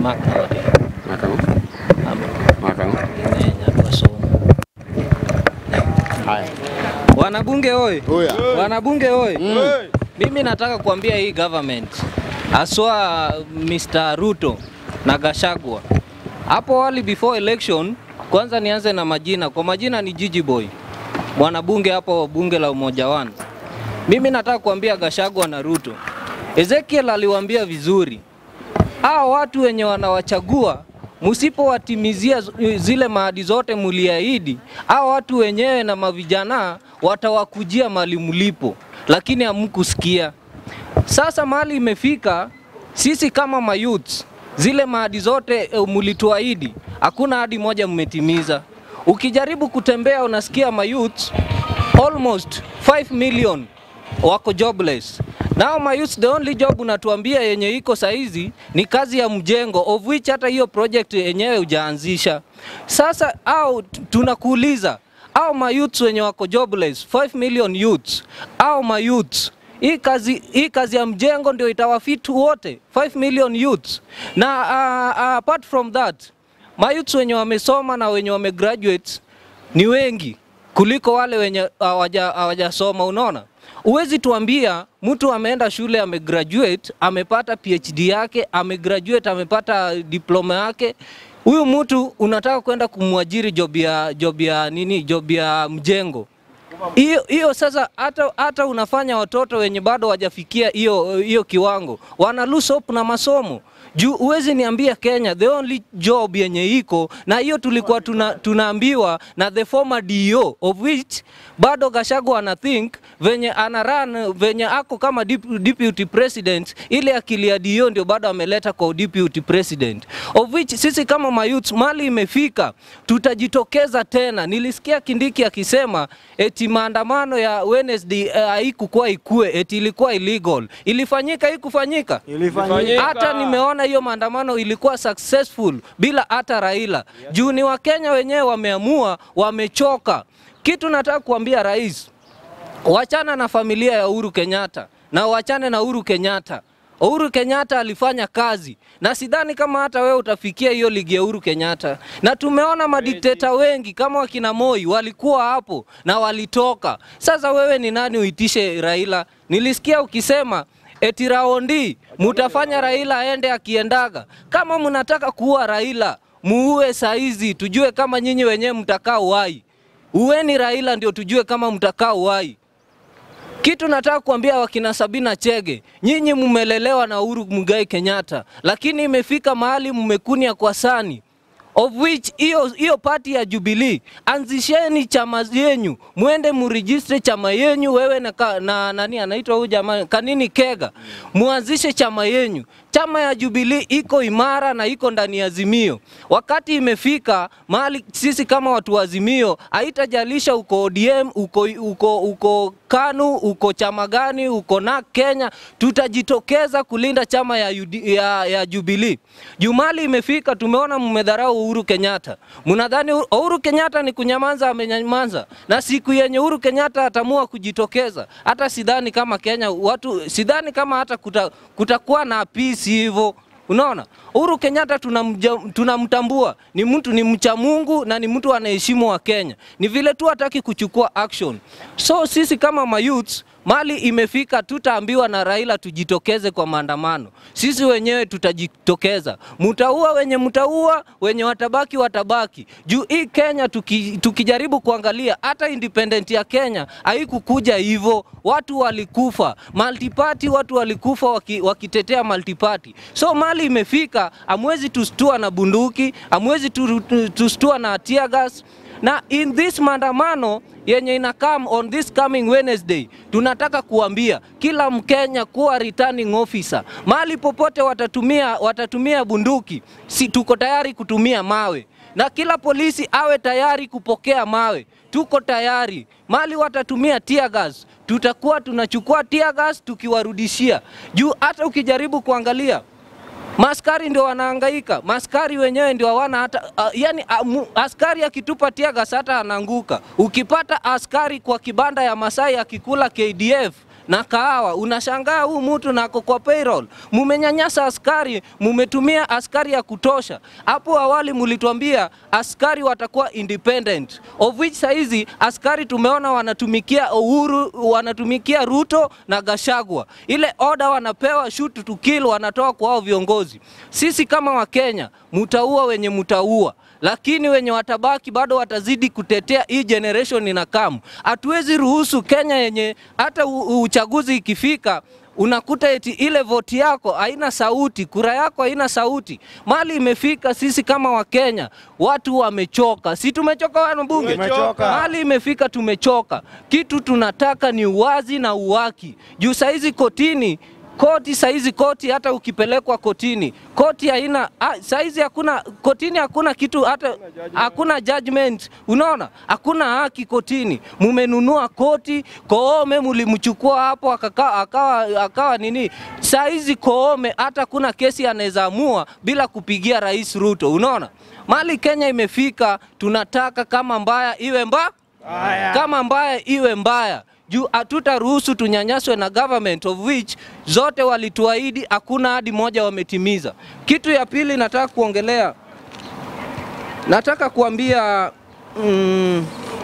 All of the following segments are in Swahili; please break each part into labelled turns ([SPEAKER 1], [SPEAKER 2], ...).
[SPEAKER 1] Mark Node.
[SPEAKER 2] Makamo.
[SPEAKER 1] Ama
[SPEAKER 2] Makamo.
[SPEAKER 1] ine nyatwa somo.
[SPEAKER 2] Haya.
[SPEAKER 1] Wanabunge oi.
[SPEAKER 2] Oya.
[SPEAKER 1] Wanabunge oi. Mimi nataka kuambia hii government haswa Mr. Ruto na Gashagwa. Hapo awali before election, kwanza nianze na majina. Kwa majina ni Gigi Boy, mwanabunge hapo bunge la Umoja One. Mimi nataka kuambia Gashagwa na Ruto, Ezekiel aliwaambia vizuri, hao watu wenye wanawachagua msipowatimizia z- zile maadi zote muliahidi, hao watu wenyewe na mavijana watawakujia mali mlipo, lakini hamkusikia. Sasa mahali imefika, sisi kama mayouth, zile maadi zote e, mulituahidi, hakuna hadi moja mmetimiza. Ukijaribu kutembea unasikia mayouth almost 5 million wako jobless. Now my youth, the only job unatuambia yenye iko saizi ni kazi ya mjengo of which hata hiyo project yenyewe hujaanzisha. Sasa au tunakuuliza au mayouths wenye wako jobless 5 million youths au mayouths hii kazi, hii kazi ya mjengo ndio itawafitu wote 5 million youths na uh, uh, apart from that mayouths wenye wamesoma na wenye wamegraduate ni wengi kuliko wale wenye hawaja- hawajasoma. Unaona, huwezi tuambia mtu ameenda shule amegraduate, amepata PhD yake, amegraduate, amepata diploma yake. Huyu mtu unataka kwenda kumwajiri job ya job ya nini, job ya mjengo hiyo hiyo sasa, hata hata unafanya watoto wenye bado wajafikia hiyo hiyo kiwango wana lose hope na masomo juu huwezi niambia Kenya the only job yenye iko na hiyo tulikuwa tuna, tunaambiwa na the former DO of which bado Gachagua ana think venye ana run venye ako kama dep- deputy president, ile akili ya DO ndio bado ameleta kwa deputy president of which sisi kama mayouth mali imefika, tutajitokeza tena. Nilisikia Kindiki akisema eti maandamano ya Wednesday eh, haikukuwa ikue, eti ilikuwa illegal. Ilifanyika, haikufanyika?
[SPEAKER 3] Ilifanyika.
[SPEAKER 1] Hata nimeona hiyo maandamano ilikuwa successful bila hata Raila. Juu ni Wakenya wenyewe wameamua, wamechoka. Kitu nataka kuambia rais, wachana na familia ya Uhuru Kenyatta na wachane na Uhuru Kenyatta. Uhuru Kenyatta alifanya kazi na sidhani kama hata wewe utafikia hiyo ligi ya Uhuru Kenyatta, na tumeona madikteta wengi kama wakina Moi walikuwa hapo na walitoka. Sasa wewe ni nani uitishe Raila? Nilisikia ukisema eti raundi mutafanya Raila aende akiendaga. Kama mnataka kuua Raila, muue saizi, tujue kama nyinyi wenyewe mtakaa uhai. Uweni Raila ndio tujue kama mtakaa uhai. Kitu nataka kuambia wakina Sabina Chege, nyinyi mmelelewa na Uhuru Muigai Kenyatta, lakini imefika mahali mmekunia kwa sani of which hiyo hiyo pati ya Jubilee, anzisheni chama yenyu, mwende murejistre chama yenyu, wewe na, ka, na nani anaitwa huyu jamaa Kanini Kega, muanzishe chama yenyu. Chama ya Jubilee iko imara na iko ndani ya Azimio. Wakati imefika mahali sisi kama watu wa Azimio, haitajalisha uko ODM, uko, uko, uko KANU, uko chama gani, uko na Kenya, tutajitokeza kulinda chama ya, UD, ya, ya Jubilee. Jumali imefika, tumeona mmedharau Uhuru Kenyatta. Mnadhani Uhuru Kenyatta ni kunyamaza, amenyamaza, na siku yenye Uhuru Kenyatta atamua kujitokeza, hata sidhani kama Kenya watu, sidhani kama hata kuta, kutakuwa na peace hivyo. Unaona, Uhuru Kenyatta tunamja- tunamtambua ni mtu ni mcha Mungu na ni mtu anaheshimu wa Kenya, ni vile tu hataki kuchukua action. So sisi kama mayouths mali imefika, tutaambiwa na Raila tujitokeze kwa maandamano. Sisi wenyewe tutajitokeza, mutaua wenye mutaua, wenye watabaki watabaki. Juu hii Kenya tuki, tukijaribu kuangalia hata independent ya Kenya haikukuja hivyo, watu walikufa multiparty, watu walikufa waki, wakitetea multiparty. So mali imefika, amwezi tustua na bunduki, amwezi tu- tu- tustua na tear gas na in this maandamano yenye ina come on this coming Wednesday, tunataka kuambia kila Mkenya kuwa returning officer, mahali popote watatumia, watatumia bunduki, si tuko tayari kutumia mawe, na kila polisi awe tayari kupokea mawe. Tuko tayari. Mali watatumia tear gas, tutakuwa tunachukua tear gas tukiwarudishia juu. Hata ukijaribu kuangalia Maskari ndio wanahangaika, maskari wenyewe ndio hawana hata uh, yani uh, mu, askari akitupa tiagas hata anaanguka. Ukipata askari kwa kibanda ya Masai akikula KDF na kahawa. Unashangaa huu mtu nako kwa payroll. Mumenyanyasa askari, mumetumia askari ya kutosha. Hapo awali mulituambia askari watakuwa independent, of which saizi askari tumeona wanatumikia Uhuru, wanatumikia Ruto na Gashagwa. Ile order wanapewa shoot to kill, wanatoa kwa hao viongozi. Sisi kama Wakenya mutaua wenye mutaua lakini wenye watabaki bado watazidi kutetea hii generation inakamu. Hatuwezi ruhusu Kenya yenye hata u- uchaguzi ikifika unakuta eti ile voti yako haina sauti, kura yako haina sauti. Mali imefika, sisi kama Wakenya watu wamechoka, si tumechoka wanabunge?
[SPEAKER 2] Tumechoka.
[SPEAKER 1] Mali imefika, tumechoka. Kitu tunataka ni uwazi na uwaki. Juu saizi kotini koti saizi koti hata ukipelekwa kotini koti haina ah, saizi hakuna kotini hakuna kitu hata hakuna judgment unaona hakuna haki kotini mumenunua koti koome mulimchukua hapo akaka, akawa, akawa nini saizi koome hata kuna kesi anaweza amua bila kupigia rais Ruto unaona mali Kenya imefika tunataka kama mbaya iwe mbaya
[SPEAKER 2] Haya.
[SPEAKER 1] kama mbaya iwe mbaya juu hatutaruhusu tunyanyaswe na government of which zote walituahidi, hakuna hadi moja wametimiza. Kitu ya pili nataka kuongelea, nataka kuambia mm,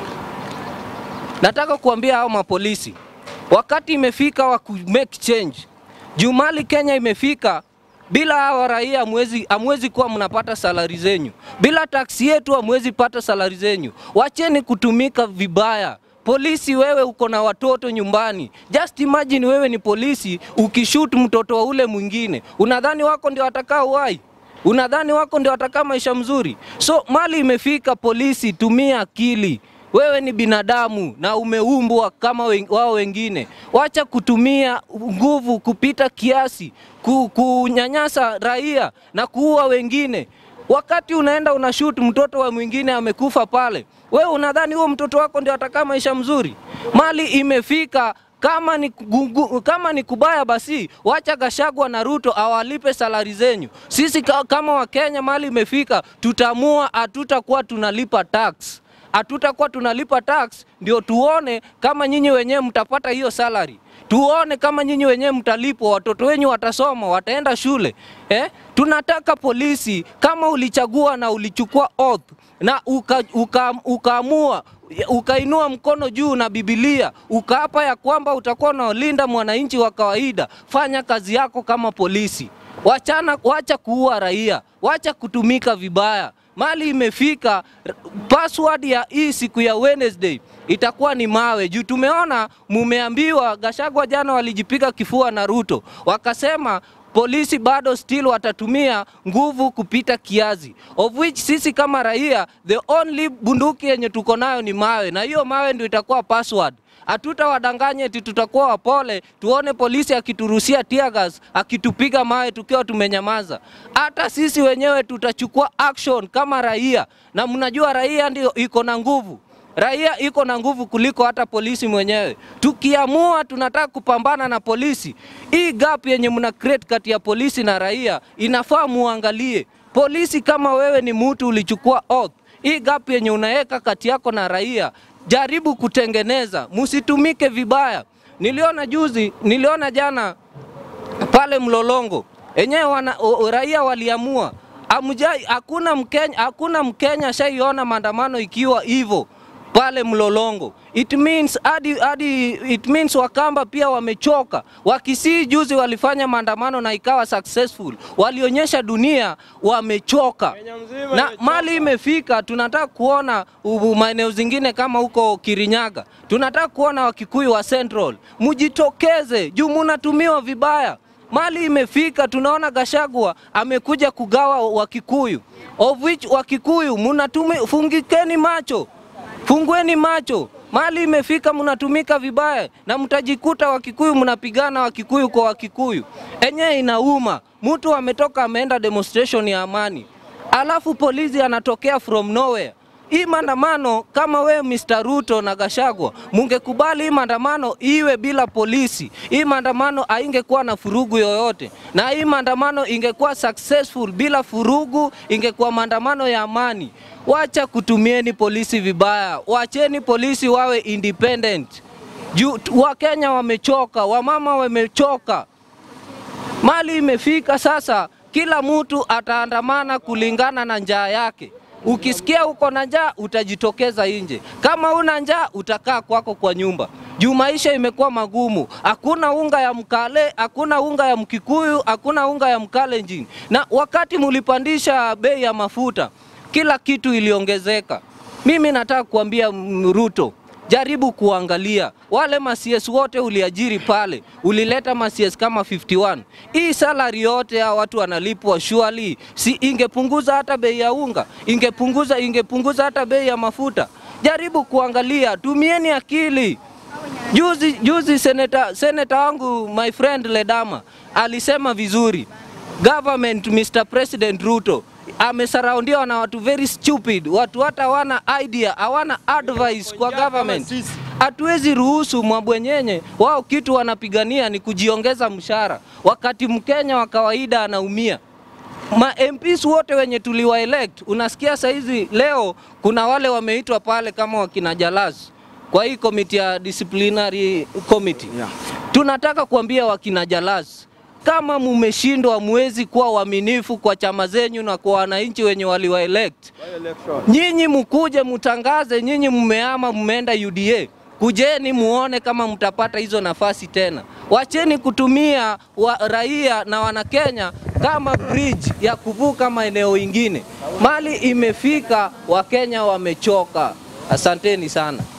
[SPEAKER 1] nataka kuambia hao mapolisi wakati imefika wa ku make change. Juu mali Kenya imefika bila hawa raia hamwezi hamwezi kuwa mnapata salari zenyu, bila taksi yetu hamwezi pata salari zenyu. Wacheni kutumika vibaya. Polisi, wewe uko na watoto nyumbani. Just imagine wewe ni polisi ukishoot mtoto wa ule mwingine, unadhani wako ndio watakaa uhai? Unadhani wako ndio watakaa maisha mzuri? So mali imefika, polisi, tumia akili. Wewe ni binadamu na umeumbwa kama wen- wao wengine. Wacha kutumia nguvu kupita kiasi, ku, kunyanyasa raia na kuua wengine. Wakati unaenda unashoot mtoto wa mwingine amekufa pale, wewe unadhani huo mtoto wako ndio atakaa maisha mzuri? Mali imefika kama ni, kugu, kama ni kubaya basi wacha Gashagwa na Ruto awalipe salari zenyu. Sisi ka, kama Wakenya mali imefika, tutaamua hatutakuwa tunalipa tax hatutakuwa tunalipa tax, ndio tuone kama nyinyi wenyewe mtapata hiyo salary, tuone kama nyinyi wenyewe mtalipwa, watoto wenyu watasoma, wataenda shule eh? Tunataka polisi, kama ulichagua na ulichukua oath na uka, uka, ukaamua ukainua mkono juu na Biblia ukaapa ya kwamba utakuwa unalinda mwananchi wa kawaida, fanya kazi yako kama polisi. Wachana, wacha kuua raia, wacha kutumika vibaya. Mali imefika, r- password ya hii siku ya Wednesday itakuwa ni mawe juu tumeona mumeambiwa, Gashagwa jana walijipiga kifua na Ruto wakasema polisi bado still watatumia nguvu kupita kiasi, of which sisi kama raia the only bunduki yenye tuko nayo ni mawe, na hiyo mawe ndio itakuwa password. Hatutawadanganya eti tutakuwa wapole, tuone polisi akiturusia tear gas, akitupiga mawe tukiwa tumenyamaza. Hata sisi wenyewe tutachukua action kama raia, na mnajua raia ndio iko na nguvu. Raia iko na nguvu kuliko hata polisi mwenyewe. Tukiamua tunataka kupambana na polisi, hii gap yenye mna create kati ya polisi na raia inafaa muangalie. Polisi, kama wewe ni mtu ulichukua oath, hii gap yenye unaweka kati yako na raia jaribu kutengeneza, msitumike vibaya. Niliona juzi, niliona jana pale Mlolongo enyewe wana, o, raia waliamua amjai, hakuna Mkenya, hakuna Mkenya shaiona maandamano ikiwa hivyo pale Mlolongo. It means hadi hadi it means Wakamba pia wamechoka. Wakisii juzi walifanya maandamano na ikawa successful, walionyesha dunia wamechoka
[SPEAKER 2] Kenya mzima
[SPEAKER 1] na
[SPEAKER 2] imechoka.
[SPEAKER 1] mali imefika, tunataka kuona u- maeneo zingine kama huko Kirinyaga, tunataka kuona Wakikuyu wa Central, mujitokeze juu munatumiwa vibaya. Mali imefika, tunaona Gashagwa amekuja kugawa Wakikuyu, of which Wakikuyu munatumi, fungikeni macho, fungueni macho. Mali imefika, mnatumika vibaya na mtajikuta Wakikuyu mnapigana Wakikuyu kwa Wakikuyu. Enyewe inauma, mtu ametoka ameenda demonstration ya amani alafu polisi anatokea from nowhere. Hii maandamano kama we Mr. Ruto na Gashagwa mungekubali hii maandamano iwe bila polisi, hii maandamano haingekuwa na furugu yoyote, na hii maandamano ingekuwa successful bila furugu, ingekuwa maandamano ya amani. Wacha kutumieni polisi vibaya, wacheni polisi wawe independent. Juu Wakenya wamechoka, wamama wamechoka, mali imefika sasa, kila mtu ataandamana kulingana na njaa yake. Ukisikia uko na njaa utajitokeza nje, kama una njaa utakaa kwako kwa nyumba juu maisha imekuwa magumu. Hakuna unga ya mkale, hakuna unga ya mkikuyu, hakuna unga ya mkalenjin. Na wakati mulipandisha bei ya mafuta, kila kitu iliongezeka. Mimi nataka kuambia Ruto, jaribu kuangalia wale masies wote uliajiri pale, ulileta masies kama 51. Hii salary yote ya watu wanalipwa surely, si ingepunguza hata bei ya unga, ingepunguza ingepunguza hata bei ya mafuta. Jaribu kuangalia, tumieni akili. Juzi, juzi seneta, seneta wangu my friend Ledama alisema vizuri, government Mr. President Ruto amesaraundiwa na watu very stupid, watu hata hawana idea, hawana advice kwa government. Hatuwezi ruhusu mabwenyenye wao, kitu wanapigania ni kujiongeza mshahara, wakati Mkenya wa kawaida anaumia. Ma MPs wote wenye tuliwa elect, unasikia saizi leo kuna wale wameitwa pale kama wakina Jalaz kwa hii committee ya disciplinary committee
[SPEAKER 2] Yeah.
[SPEAKER 1] tunataka kuambia wakina Jalaz, kama mumeshindwa, muwezi kuwa waaminifu kwa chama zenyu na kwa wananchi wenye waliwa elect, nyinyi mkuje mutangaze, nyinyi mmeama, mmeenda UDA, kujeni muone kama mtapata hizo nafasi tena. Wacheni kutumia wa raia na wanakenya kama bridge ya kuvuka maeneo ingine. Mali imefika, Wakenya wamechoka. Asanteni sana.